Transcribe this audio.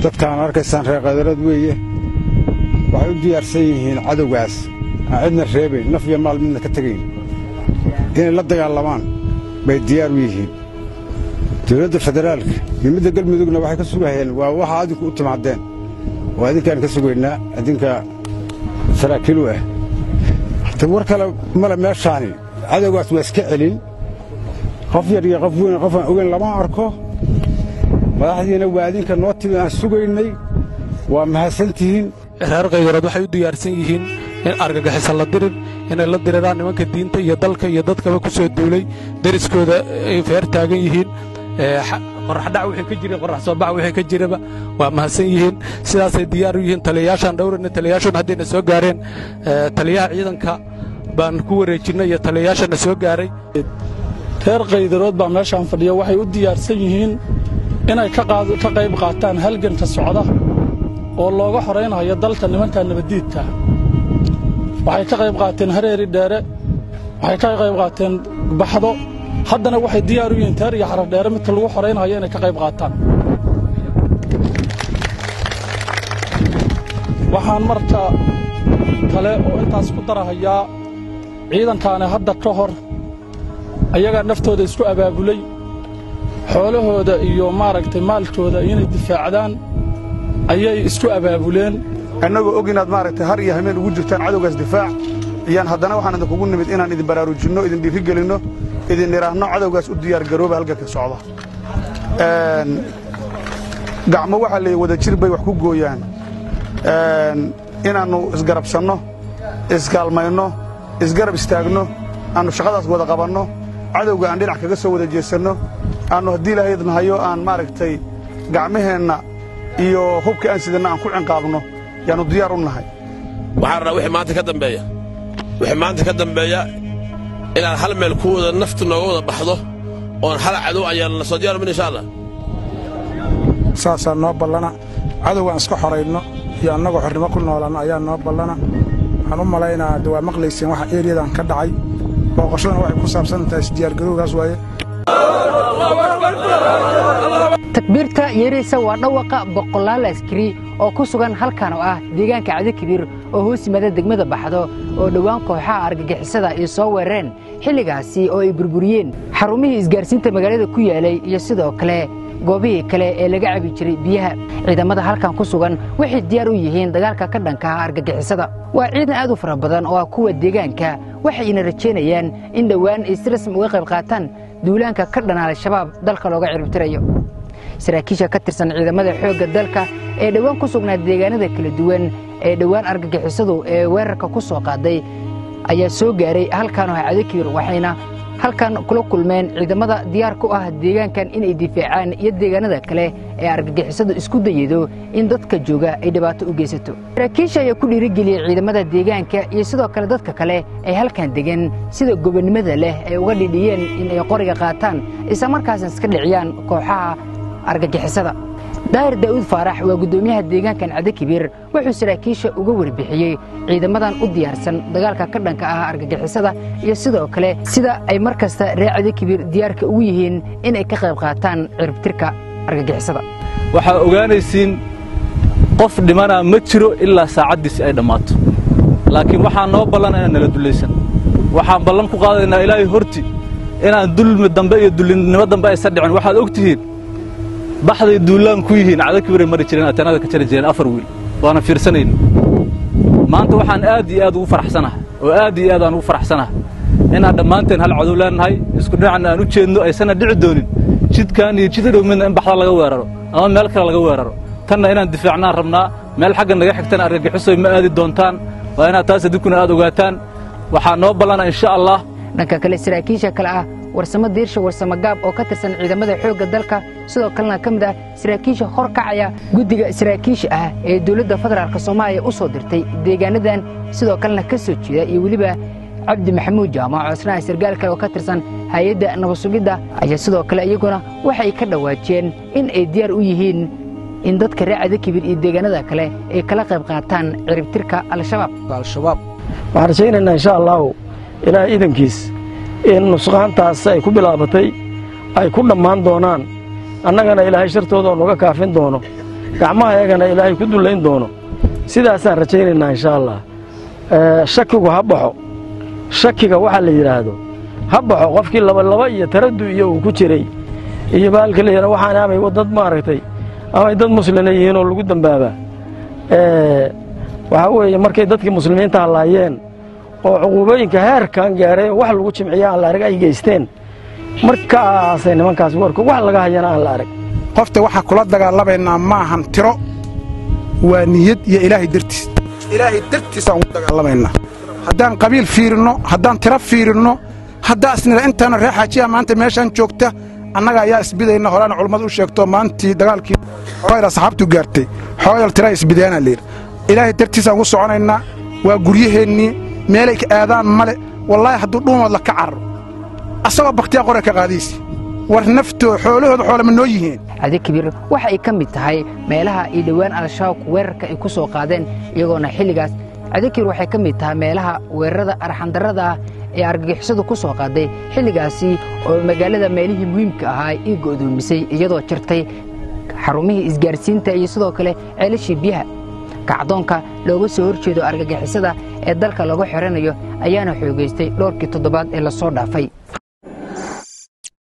dadkaan arkaysaan reer qadarad weeye waxay u diyaarsan yihiin cadowgaas aan cidna reebayn naf iyo maal midna ka tegayn inay la dagaalamaan bay diyaar u yihiin dowladda federaalka iyo midda galmudugna waxay ka sugahayeen waa waxa adinku u timaadeen oo adinkaan ka sugaynaa adinka saraakiil u ah ta war kale male meeshaani cadowgaas waa iska celin qof yar iyo qof weyn qofaan ogeyn lama arko madaxdiina waa adinka noo timi aan sugaynay waa mahadsantihiin reer kaydarood waxay u diyaarsan yihiin in argagixisa la dirir inay la diriraan nimanka diinta iyo dalka iyo dadkaba ku soo duulay deriskooda ay feer taagan yihiin qoraxdhac wixii ka jiray qorax soo bax wixii ka jiraba waa mahadsan yihiin sidaasay diyaar u yihiin taliyayaashaan dhowrayna taliyayaashuna haddayna soo gaareen taliyaha ciidanka baan ku wareejinnay iyo taliyayaashana soo gaaray reer kaydarood baa meeshaan fadhiya waxay u diyaarsan yihiin inay ka qayb qaataan halganka socda oo looga horaynayo dalka nimanka nabaddiidka waxay ka qayb qaateen hareeri dheere waxay ka qayb qaateen baxdo haddana waxay diyaar u yihiin teer iyo xarar dheere midka lagu horaynayo inay ka qayb qaataan waxaan marka kale oo intaas ku darahayaa ciidankaani hadda ka hor ayagaa naftooda isku abaabulay xoolahooda iyo maaragtay maalkooda inay difaacdaan ayay isku abaabuleen annagoo og inaad maaragtay har iyo hameen ugu jirtaan cadowgaas difaac iyaan haddana waxaan idinkugu nimid inaan idin baraarujinno idin dhiirigelinno idin nidhaahno cadowgaas u diyaargarooba halganka socda gacmo waxaa leeyahy wada jir bay wax ku gooyaan inaannu isgarabsanno iskaalmayno isgarab istaagno aannu shaqadaas wada qabanno cadowga aan dhinac kaga soo wada jeesanno aannu haddii ilahaydna hayo aan maaragtay gacmaheenna iyo hubka aan sidanna aan ku cinqaabno yaannu diyaar u nahay waxaan rabnaa wixii maanta ka dambeeya wixii maanta ka dambeeya inaan hal meel ku wada naftu nooga wada baxdo oon hal cadow ayaan la soo diyaarmin insha allah saasaa noo ballana cadowgaan iska xorayno iyo annagoo xornimo ku noolanno ayaa noo ballana waxaan u malaynaa de waa maqlayseen waxa eeriyadan ka dhacay booqashadana waxay ku saabsan tahay isdiyaargarowgaas waaye takbiirta yeeraysa waa dhawaqa boqolaal askari oo ku sugan halkan oo ah deegaanka cadikabiir oo hoos yimaada degmada baxdo oo dhowaan kooxaha argagixisada ay soo weerareen xilligaasi oo ay burburiyeen xarumihii isgaarsiinta magaalada ku yaalay iyo sidoo kale goobihii kale ee laga cabi jiray biyaha ciidamada halkan ku sugan waxay diyaar u yihiin dagaalka ka dhanka ah argagixisada waa ciidan aad u fara badan oo ah kuwa deegaanka waxayna rajaynayaan in dhowaan ay si rasmi uga qayb qaataan duulaanka ka dhan al-shabaab dalka looga ciribtirayo saraakiisha ka tirsan ciidamada xoogga dalka ee dhowaan ku sugnaa deegaanada kala duwan ee dhowaan argagixisadu ee weerarka ku soo qaaday ayaa soo gaaray halkan oo cadakiir waxayna halkan kula kulmeen ciidamada diyaar ku ah deegaankan inay difaacaan iyo deegaanada kale ee argagixisadu isku dayado in dadka jooga ay dhibaato u geysato saraakiisha ayaa ku dhiirigeliyey ciidamada deegaanka iyo sidoo kale dadka kale ee halkan degan sida gobonnimada leh ay uga dhidhiyeen in ay qoriga qaataan isla markaasna iska dhiciyaan kooxaha argagixisada daahir daa'uud faarax waa guddoomiyaha deegaankan cadakibiir wuxuu saraakiisha uga warbixiyey ciidamadan u diyaarsan dagaalka ka dhanka ah argagixisada iyo sidoo kale sida ay mar kasta reer cadakibiir diyaarka ugu yihiin inay ka qayb qaataan ciribtirka argagixisada waxaa ogaanaysiin qof dhimanaa ma jiro ilaa saacaddiisi ay dhammaato laakiin waxaa noo ballan inaan nala dullaysan waxaan ballan ku qaadaynaa ilaahay horti inaan dulmi dambe iyo dullinimo dambe aysan dhicin waxaad og tihiin baxday duullaan ku yihiin cadakibiray mari jireen ateenada ka jari jireen afar wiil waana fiirsanayna maanta waxaan aad iyo aad ugu faraxsanahay oo aad iyo aad aan ugu faraxsanahay inaan dhammaanteen hal cadow leenahay isku dhinacna aan u jeedno aysanna dhici doonin jidkaan iyo jid dhow midna in baxda laga weeraro ama meel kale laga weeraro tanna inaan difaacnaan rabnaa meel xagga naga xigtana argagixisoy ma aadi doontaan waa inaad taas adinkuna aad ogaataan waxaa noo ballana insha allah dhanka kale saraakiisha kale ah warsamo diirsha warsamo gaab oo ka tirsan ciidamada xoogga dalka sidoo kalena ka mid ah saraakiisha hor kacaya guddiga saraakiisha ah ee dowladda federaalk soomaaliya u soo dirtay deegaanadan sidoo kalena ka soo jeeda iyo weliba cabdi maxamuud jaamac oo isnaha sargaal kale oo ka tirsan hay-adda nabadsugidda ayaa sidoo kale iyaguna waxay ka dhowaajeen in ay diyaar u yihiin in dadka reer cadakibir iyo deegaanada kale ay kala qayb qaataan ciribtirka al-shabaab waxaan rajaynaynaa insha allahu ilaahay iidankiis in nusqaantaas ay ku bilaabatay ay ku dhammaan doonaan annagana ilaahay shartooda oo nuga kaafin doono gacmaha eegana ilaahay ku dullayn doono sidaasaan rajaynaynaa inshaa allah shakigu ha baxo shakiga waxaa la yidhaahdo ha baxo qofkii labalaba iyo taradu iyo uu ku jiray iyo baalka la yidhahdo waxaan amay dad maaragtay amay dad muslina yihiin oo lagu dambaabaa waxaa weeye markay dadkii muslimiinta hallaayeen oo cuquubooyinka heerkan gaareen wax lagu jimciya aan la arag ay geysteen markaasay nimankaas warku wax laga hayana aan la arag qofta waxaa kula dagaalamaynaa maahan tiro waa niyad iyo ilaahay dartiis ilaahay dartiisaan ugu dagaalamaynaa haddaan qabiil fiirinno haddaan tiro fiirinno haddaa isnila intaana reer xaajiya maanta meeshaan joogta annaga ayaa isbidayna horaana culummadu u sheegto maantii dagaalkii xogayla saxaabtu gaartay xogayal tira isbidayaanaa layidhi ilaahay dartiisaan ugu soconaynaa waa guryaheennii meelay ka aadaan male wallaahi hadduu dhuumood la ka cararo asagoo bakhtiyaa qore ka qaadaysi war naftoo xoolahooda xoolama noo yihiin cadi kabiir waxa ay ka mid tahay meelaha ay dhowaan al-shabaabku weerarka ay ku soo qaadeen iyagoona xilligaas cadi kabiir waxay ka mid tahay meelaha weerarada arxandarrada ah ee argagixisadu ku soo qaaday xilligaasi oo magaalada meelihii muhiimka ahaa ii go'doomisay iyadoo jirtay xarumihii isgaarsiinta iyo sidoo kale ceelashii biyaha kacdoonka looga soo horjeedo argagixisada ee dalka lagu xiranayo ayaana xoogaystay dhowrkii toddobaad ee la soo dhaafay